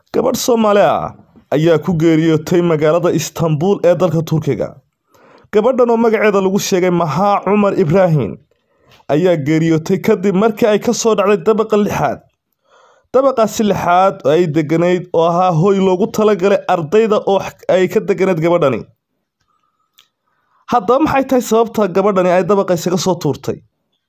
Gabadh Soomaali ah ayaa ku geeriyootay magaalada Istanbul ee dalka Turkiga. Gabadhan oo magaceeda lagu sheegay Maha Cumar Ibrahim ayaa geeriyootay kadib markii ay ka soo dhacday dabaqa lixaad. Dabaqaasi lixaad oo ay degganayd oo ahaa hoy loogu talagalay ardayda oo ay ka degganayd gabadhani. Haddaba maxay tahay sababta gabadhani ay dabaqa isaga soo tuurtay?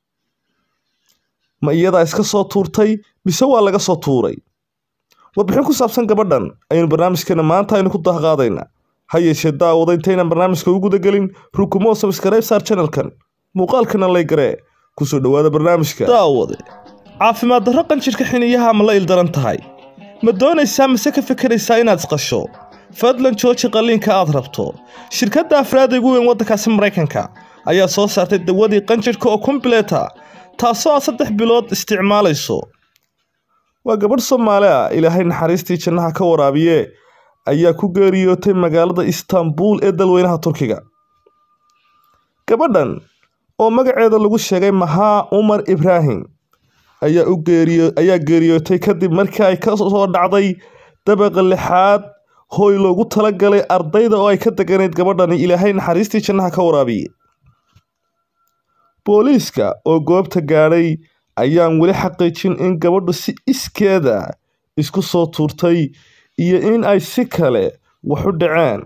Ma iyadaa iska soo tuurtay mise waa laga soo tuuray? warbixin ku saabsan gabadhan ayaynu barnaamijkeena maanta aynu ku dahqaadaynaa ha yeeshee daawada intaynan barnaamijka u guda gelin rukumo sabskaraib saar channelkan muuqaalkana laygaree kusoo dhowaada barnaamijka daawade caafimaad darro qanjirka xiniyaha ma la ildaran tahay ma doonaysaa mise ka fekeraysaa inaad isqasho fadlan jooji qalliinka aad rabto shirkadda afraada ugu weyn waddankaasi maraykanka ayaa soo saartay dawadii qanjirhka oo kombileta taasoo aad saddex bilood isticmaalayso waa gabadh Soomaali ah ilaahay naxariistii jannaha ka waraabiye ayaa ku geeriyootay magaalada Istanbul ee dalweynaha Turkiga. Gabadhan oo magaceeda lagu sheegay Maha Umar Ibrahim ayaa u geeriyo ayaa geeriyootay kadib markii ay ka soo dhacday dabaqa lixaad hoy loogu talagalay ardayda oo ay ka degganayd gabadhani ilaahay naxariistii jannaha ka waraabiye. Booliiska oo goobta gaadhay ayaan weli xaqiijin in gabadhu si iskeeda isku soo tuurtay iyo in ay si kale wax u dhaceen.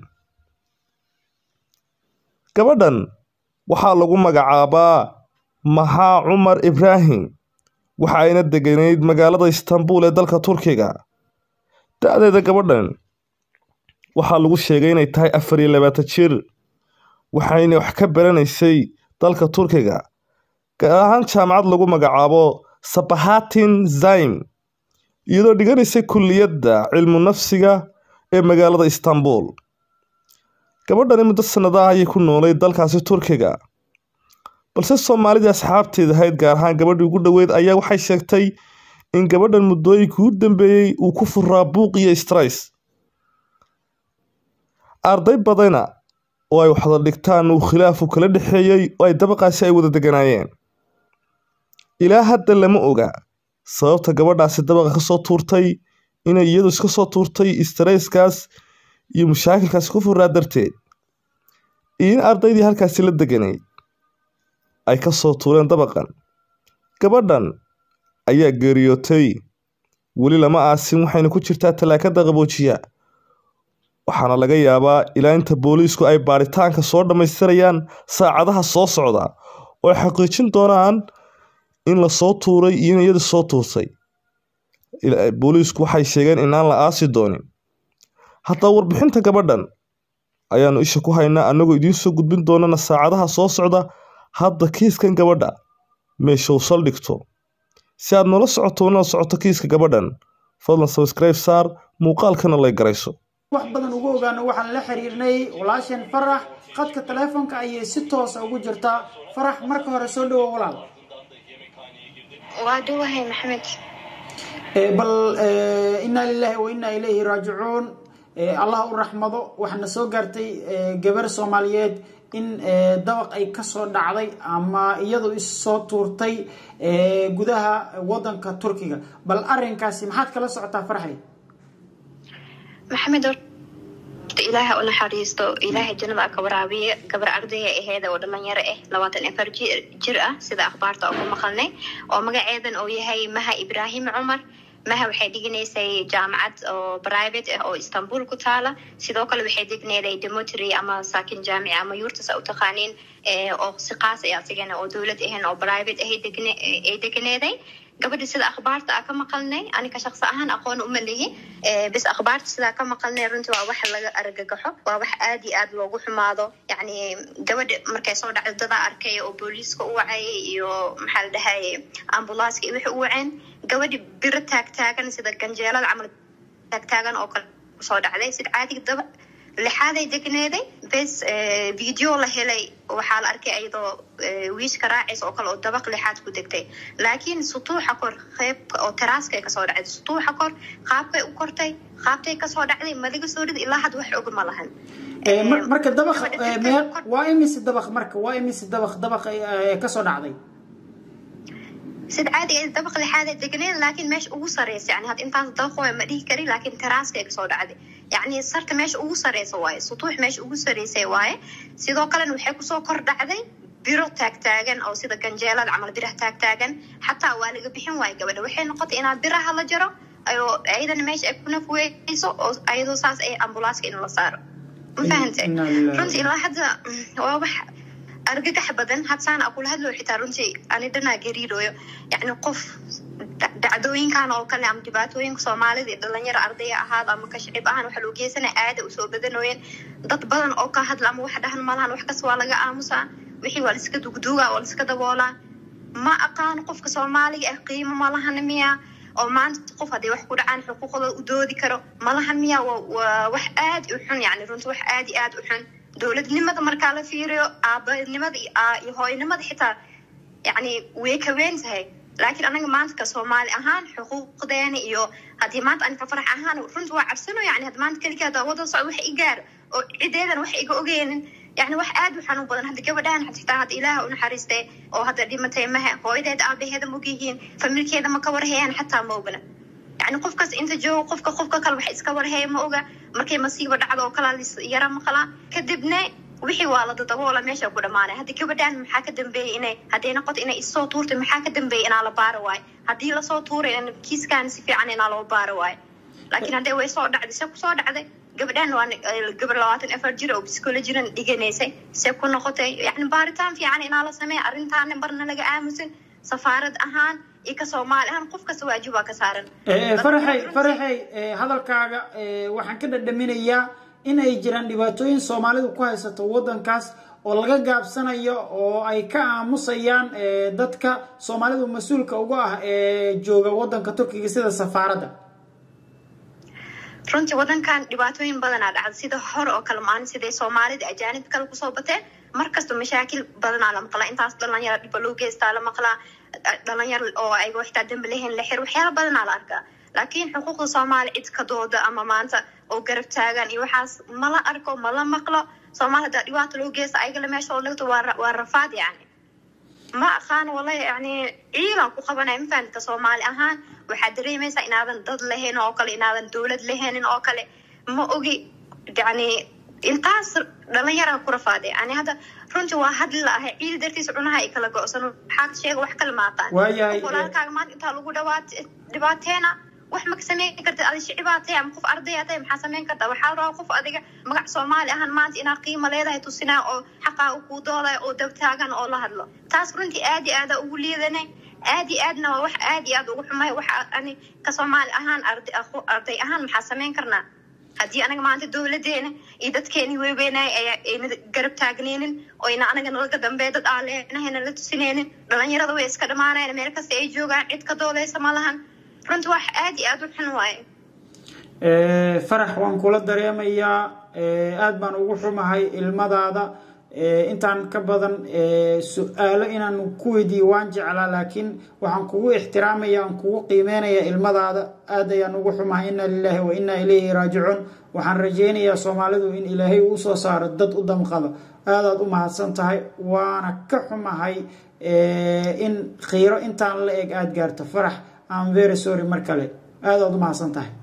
Gabadhan waxaa lagu magacaabaa Maha Cumar Ibrahim waxa ayna degganayd magaalada Istanbul ee dalka Turkiga. Da'deeda gabadhan waxaa lagu sheegay inay tahay afar iyo labaatan jir waxayna wax ka baranaysay dalka Turkiga. gaar ahaan jaamacad lagu magacaabo Sabahattin Zaim iyadoo dhiganaysay kulliyadda cilmu nafsiga ee magaalada Istanbul. Gabadhani muddo sanadaha ayay ku noolay dalkaasi Turkiga. balse Soomaalida asxaabteeda ahayd gaar ahaan gabadhii ugu dhoweyd ayaa waxay sheegtay in gabadhan muddooyinkii u dambeeyey uu ku furaa buuq iyo stress. Arday badana oo ay waxda dhigtaan uu khilaafu kala dhexeeyey oo ay dabaqaasi ay wada degganaayeen. ilaa hadda lama oga sababta gabadhaasi dabaqa ka soo tuurtay inay iyadu iska soo tuurtay stresskaas iyo mushaakilkaasi ku furaa darteed iyo in ardaydii halkaasi la degganayd ay ka soo tuureen dabaqan gabadhan ayaa geeriyootay weli lama aasin waxayna ku jirtaa talaakada qaboojiya waxaana laga yaabaa ilaa inta booliisku ay baadhitaanka soo dhammaystirayaan saacadaha soo socda oo ay xaqiijin doonaan in la soo tuuray iyo in iyadu soo tuurtay booliisku waxay sheegeen inaan la aasi doonin haddaba warbixinta gabadhan ayaanu isha ku haynaa annagoo idiin soo gudbin doonana saacadaha soo socda hadda kiiskan gabadha meesha uu saldhigto si aad noola socoto nala socoto kiiska gabadhan fadlan sabskribe saar muuqaalkana lay garayso wax badan ugu ogaano waxaan la xiriirnay walaasheen farax qadka taleefonka ayay si toosa ugu jirtaa farax marka hore soo dhawo walaal waa dhawahay maxamed bal inaa lilahi wa inaa ilayhi raajicuun allah u raxmado waxaana soo gaartay gabar soomaaliyeed in dabaq ay kasoo dhacday ama iyadu issoo tuurtay gudaha wadanka turkiga bal arinkaasi maxaad kala socotaa farxay maxamed ilaaha u naxariisto ilaahay jannada ka waraabiya gabar ardaya aheeda oo dhalinyaro ah labaatan afar jir ah sida akhbaarta oo ku maqalnay oo magaceedan uu yahay maha ibraahim cumar maha waxay dhiganaysay jaamacad oo private ah oo istanbul ku taala sidoo kale waxay degneeday demotery ama saakin jaamici ama yurtas u taqaaniin oo si qaas ah asigana oo dowlad ahayn oo private ahay ay deganeeday gabadha sida akhbaarta a ka maqalnay anika shaqsi ahaan aqoon uma lihi bis akhbaarta sidaa ka maqalnay runtii waa wax laga argagaxo waa wax aad iyo aad loogu xumaado yacni gabadha markay soo dhacdo dadaa arkay oo booliiska u wacayay iyo maxaa la dhahay ambulanska iyo wixii u waceen gabadhi biro taagtaagan sida ganjeelada camal taagtaagan oo kale kusoo dhacday sida caadiga daba lixaaday degneeday bes video la helay waxaa la arkay iyadoo wiishka raacaysa oo kale oo dabaq lixaad ku degtay laakiin sutuuxa kor qeybka oo teraaskay kasoo dhacday sutuuxa kor qaabkay u kortay qaabtay kasoo dhacday madiga soo dhid ilaa had wax og ma lahan marka dabaq waa imise dabaq marka waa imise dabaq dabaq kasoo dhacday sida caadiga ah dabaq lixaad ay deganeen laakiin meesha ugu sareysa yani hadda intaas dabaq waay ma dhihi karin laakiin teraaska ay kasoo dhacday yacni sarta meesha ugu sareysa waaye sutuux meesha ugu sareysay waaye sidoo kalena waxay kusoo kor dhacday biro taagtaagan oo sida ganjeelada camal biraha taagtaagan xataa waa laga bixin waaye gabadha waxay noqotay inaa biraha la jaro ayoo ayadana meesha ay ku nafweyso oo ayadoo saas ay ambulanska in la saaro ma fahantay Inna lillahi. runtii ilaa hadda mm, waa wax argagax badan hadsaan akula hadloo xitaa runtii ani dhanaa gariirooyo yacni qof da- dhacdooyinkan oo kale ama dhibaatooyinka soomaalida iyo dhalinyaro ardaya ahaad ama ka shicib ahaan waxa loo geysanaya aada usoo badanooyeen dad badan oo ka hadla ama wax dhahan malahan wax kas waa laga aamusaa wixii waa laiska dugduugaa waa laiska daboolaa ma aqaan qofka soomaaliga ah qiimo malahan miya oo maanta qof hadday wax ku dhacaan xuquuqdooda u doodi karo malahan miya waa waa wax aad u xun yani runtii wax aad iyo aad u xun dowladnimada markaa la fiiriyo aabanimada iyo aa- iyo hooyanimada xitaa yani way ka weyn tahay laakiin anaga maanta ka soomaali ahaan xuquuqdeena iyo haddii maanta aniga farax ahaan runta waa cabsano yani hadda maanta keligii hadda wada socdo wax i gaar oo cideedan wax iga ogeynin yani wax aad u xanuun badan hadda gabadhahan xitaa hadda ilaaha u naxariistay oo hadda dhimatay maha hooyadeeda aabaheeda ma ogyihiin familkeeda ma ka warhayaan xataa ma ogna yani qofkaas inta joogo qofka qofka kale wax iska warhaya ma oga markay masiibo dhacdo oo kala yara maqlaa kadibna wixii waa la dadaboola meesha ku dhamaanay haddi gabadhaan maxaa ka dambeeyay inay hadday noqoto inay issoo tuurtay maxaa ka dambeeyay inaa la baaro waayo haddii lasoo tuuray in kiiskan si fiican inaa loo baaro waayo laakiin hadday way soo dhacday se kusoo dhacday gabadhaan waa gabar labaatan afar jir oo psychologinan dhiganaysay se ku noqotay yani baaritaan fiican inaa la sameeya arrintaana marna laga aamusin safaarad ahaan iyo ka soomaali ahaan qof kasta waajib waa ka saaran faraxay faraxay eh, hadalkaaga eh, waxaan ka dhadhaminayaa in ay jiraan dhibaatooyin soomaalidu ku haysato wadankaas oo laga gaabsanayo oo ay ka aamusayaan eh, dadka soomaalidu mas-uulka uga ah ee jooga wadanka turkiga sida safaaradda runtii wadankan dhibaatooyin badanaa dhacda sida hore oo kale maalin siday soomaalida ajaanib kale kusoo bateen markasta mashaakil badanaa la maqlaa intaas dhalinyaro dhiba loo geystaa la maqlaa dhalinyaro oo ayagoo xitaa dambi lahayn la xir waxyaala badanaa la arkaa laakiin xuquuqda soomaali cid ka dooda ama maanta oo garab taagan iyo waxaas mala arko mala maqlo soomaali hadaa dhibaato loo geysta ayagala meesha oo lagto waa ra- waa rafaad yani ma aqaan wala yani ciilan ku qabanaya ma fahamta soomaali ahaan waxaad dareemaysaa inaadan dad lahayn oo kale inaadan dowlad lahaynin oo kale ma ogi yani intaas dhalinyara ku rafaaday yani hadda runtii waa hadli la ahay ciidi dartiisa cunaha ay kala go-san waxaad sheega wax kale maaqaan Waayahay, Qof walaalkaaga maanta intaa lagu dhawaat dhibaateena wax ma ka sameyn kartid adi shicibaa ama qof ardaya tahay maxaa sameyn kartaa waxaa la rabaa qof adiga magac soomaali ahaan maanta inaa qiimo leedahay tusinaa oo xaqaa u kuu doodaya oo dabtaagan oo la hadlo taas runtii aad iyo aada ugu liidanay aad iyo aadna waa wax aad iyo aad ugu xumay waxa ani ka soomaali ahaan arday aqu- arday ahaan maxaa sameyn karnaa haddii anaga maanta dowladeena iyo dadkeeni weybeenay ayna garab taagneynin oo ayna anaga nalaga dambe dad aaleenahayna la tusineynin dhalinyarada way iska dhamaanayan meel kasta ay joogaan cid ka doodaysa ma lahan runtii wax aad iyo aad u xun waaye Eh, farax waan kula dareemayaa eh, aad baan ugu xumahay ilmadaada eh, intaan ka badan eh, su-aalo inaan ku weydiiyo waan jeclaa laakiin waxaan kugu ixtiraamaya aan kugu qiimeynaya ilmadaada aad ayaan ugu xumahay inna lilahi wa inna ilayhi raajicuun waxaan rajeynayaa soomaalidu in ilaahay uu soo saaro dad u damqado aadaad u mahadsan tahay waana ka xumahay eh, in khiiro intaan la eg aada gaarto farax am very sorry mar kale aadaad u mahadsan tahay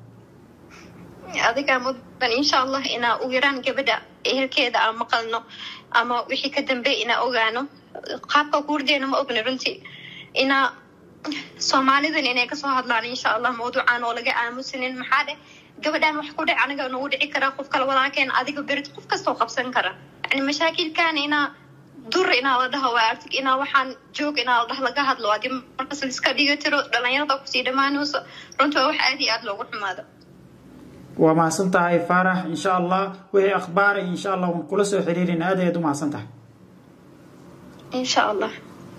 adigaa mudan insha allah inaa u yaraan gabadha ehelkeeda aan maqalno ama wixii ka dambeey inaa ogaano qaabka kuurdeena ma ogna runtii inaa soomaalidan inay kasoo hadlaan insha allah mawduucan oo laga aamusanin maxaa dheh gabadhaan wax ku dhic aniga nagu dhici karaa qof kale walaakeen adiga berid qof kastoo qabsan kara yani mashaakilkan inaa dur inaa la dhaho waa artig inaa waxaan joog inaa la dhah laga hadlo hadii markas liska dhiga tiro dhalinyarada kusii dhamaanayso runtii waa wax aad iyo aad loogu xumaado waa mahadsan tahay faarax insha allah wixii akhbaara insha allah waan kula soo xiriirin aad ayaad u mahadsan tahay insha allah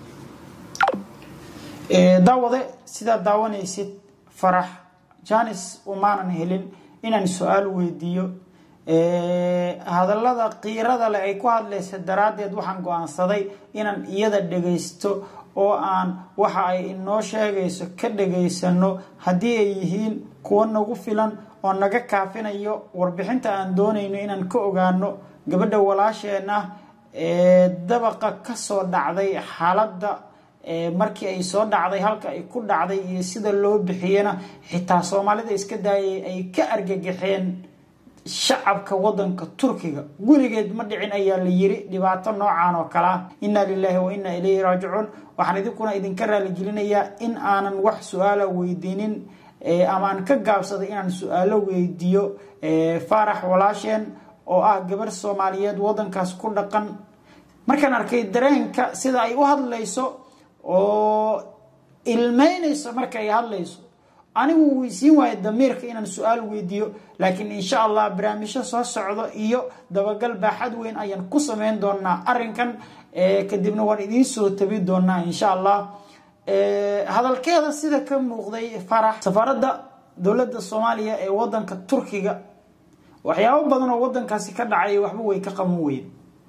Eh, daawade sidaad daawanaysid farax janis umaanan helin inaan su-aal weydiiyo Eh, hadallada qiirada leh ay ku hadlaysa daraaddeed waxaan go-aansaday inaan iyada dhagaysto oo aan waxa ay inoo sheegayso ka dhagaysano haddii ay yihiin kuwo nagu filan oo naga kaafinayo warbixinta aan doonayno inaan ka ogaano gabadha walaasheen ah ee dabaqa kasoo dhacday xaaladda markii ay soo dhacday halka ay ku dhacday iyo sida loo bixiyena xitaa soomaalida iska daayay ay ka argagaxeen shacabka wadanka turkiga gurigeed ma dhicin ayaa la yiri dhibaato noocan oo kale ah inna lilahi wa inna ilayhi raajicuun waxaan idinkuna idinka raaligelinayaa in aanan wax su-aala weydiinin ama aan ka gaabsaday inaan su-aalo weydiiyo faarax walaasheen oo ah gabar soomaaliyeed wadankaas ku dhaqan markaan arkay dareenka sida ay u hadlayso oo ilmeynayso marka ay hadlayso anigu weysiin waayo damiirka inaan su-aal weydiiyo laakiin insha allah barnaamijyo soo socdo iyo dabagal baaxad weyn ayaan ku sameyn doonaa arinkan kadibna waan idiin soo tabi doonaa insha allah hadalkeeda sida ka muuqday farax safaaradda dowladda soomaaliya ee wadanka turkiga waxyaabo badan oo wadankaasi ka dhacay waxba way ka qaban weyn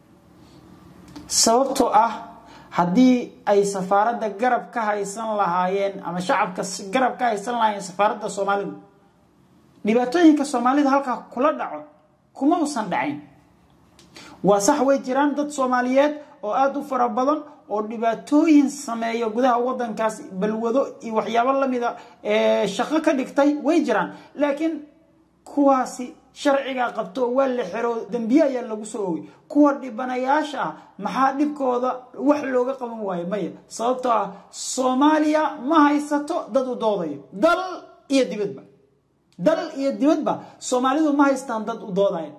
sababtoo ah haddii ay safaaradda garab ka haysan lahaayeen ama shacabka garab ka haysan lahaayeen safaaradda soomaalida dhibaatooyinka soomaalida halkaa kula dhaco kuma usan dhacayn waa sax way jiraan dad soomaaliyeed oo aada u fara badan oo dhibaatooyin sameeya gudaha wadankaas balwado iyo waxyaabo lamida shaqo ka dhigtay way jiraan laakiin kuwaasi sharcigaa qabto waa la xero dembiye ayaa lagu soo ogay kuwa dhibanayaasha ah maxaa dhibkooda wax looga qaban waayo maya sababtoo ah soomaaliya ma haysato dad u doodayo dal iyo dibadba dal iyo dibadba soomaalidu ma haystaan dad u doodaya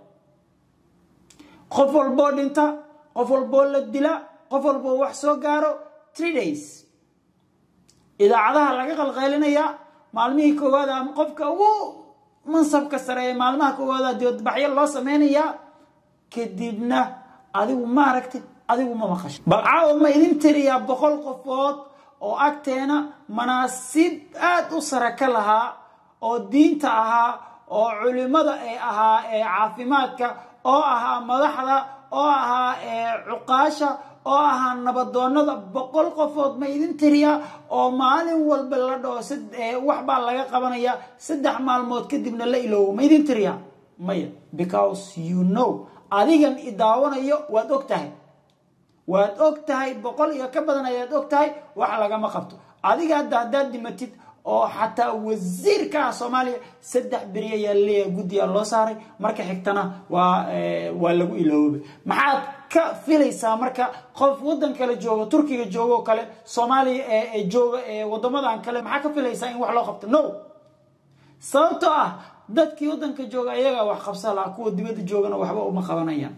qof walboo dhinta qof walboo la dila qof walboo wax soo gaaro three days idaacadaha laga qalqeylinayaa maalmihii koowaad ama qofka ugu mansabka sare ee maalmaha koowaada dibadbaxyo loo sameynayaa kadibna adigu ma aragtid adigu ma maqasho bal caawa ma idin tiriyaa boqol qofood oo agteena manaasib aada u sare ka lahaa oo diinta ahaa oo culimada ee ahaa ee caafimaadka oo ahaa madaxda oo ahaa cuqaasha oo ahaa nabadoonada boqol qofood ma idin tiriyaa oo maalin walba la dhaho wax baa laga qabanaya saddex maalmood kadibna la iloowo ma idin tiriyaa maya because you know adigan i daawanayo waad og tahay waad og tahay boqol iyo ka badan ayaad og tahay wax lagama qabto adiga hadda haddaad dhimatid oo xataa wasiirka ah soomaaliya saddex beri ayaa leeyahay guddigaa loo saaray marka xigtana waa waa lagu iloobay maxaad ka filaysaa marka qof wadan kale jooga turkiga jooga oo kale soomaaliya ee jooga ee wadamadan kale maxaa ka filaysaa in wax loo qabto no sababtoo ah dadkii wadanka jooga ayagaa wax qabsa laha kuwa dibadda joogana waxba uma qabanayaan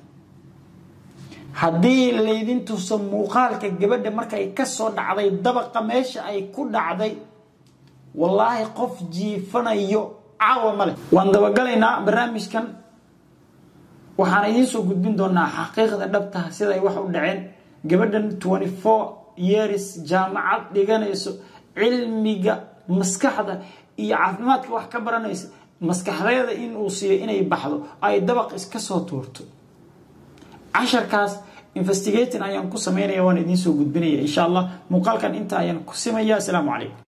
haddii laydin tuso muuqaalka gabadha markay kasoo dhacday dabaqa meesha ay ku dhacday wallaahi qof jiifanayo caawa male waan dabagalaynaa barnaamijkan waxaan idiin soo gudbin doonaa xaqiiqda dhabtaha siday wax u dhaceen gabadhan twenty four years jaamacad dhiganayso cilmiga maskaxda iyo caafimaadka wax ka baranaysa maskaxdeeda in uu siiyo inay baxdo ay dabaq iska soo tuurto casharkaas investigating ayaan ku sameynaya waan idiin soo gudbinaya insha allah muuqaalkan inta ayaan ku simaya asalaamu calaykum